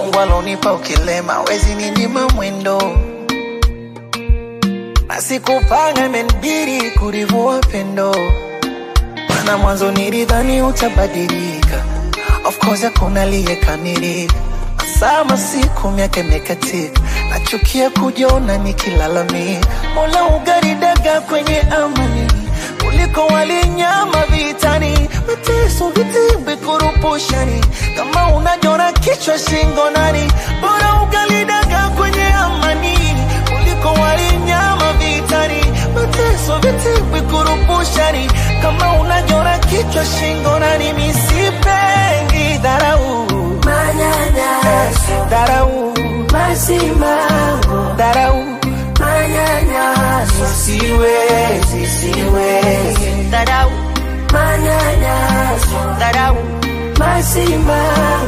Mungu alonipa ukilema, wezi ninyima mwendo na sikupanga, imenibidi kurivua pendo, maana mwanzo nilidhani utabadilika. Of course hakuna aliyekamilika, sama siku miaka imekatika, nachukia kujiona nikilalamika. Mola ugaridaga kwenye amani kuliko walinyama vitani, mateso vitimbi kurupushani, kama unajona kichwa shingo nani, bora ugalidaga kwenye amani kuliko walinyama vitani, mateso vitimbi kurupushani, kama unajona kichwa shingo nani, misipengi dharau Manyanyaso, dharau masimango, dharau, manyanyaso, siwezi siwezi Dharau, manyanyaso, dharau, masimango.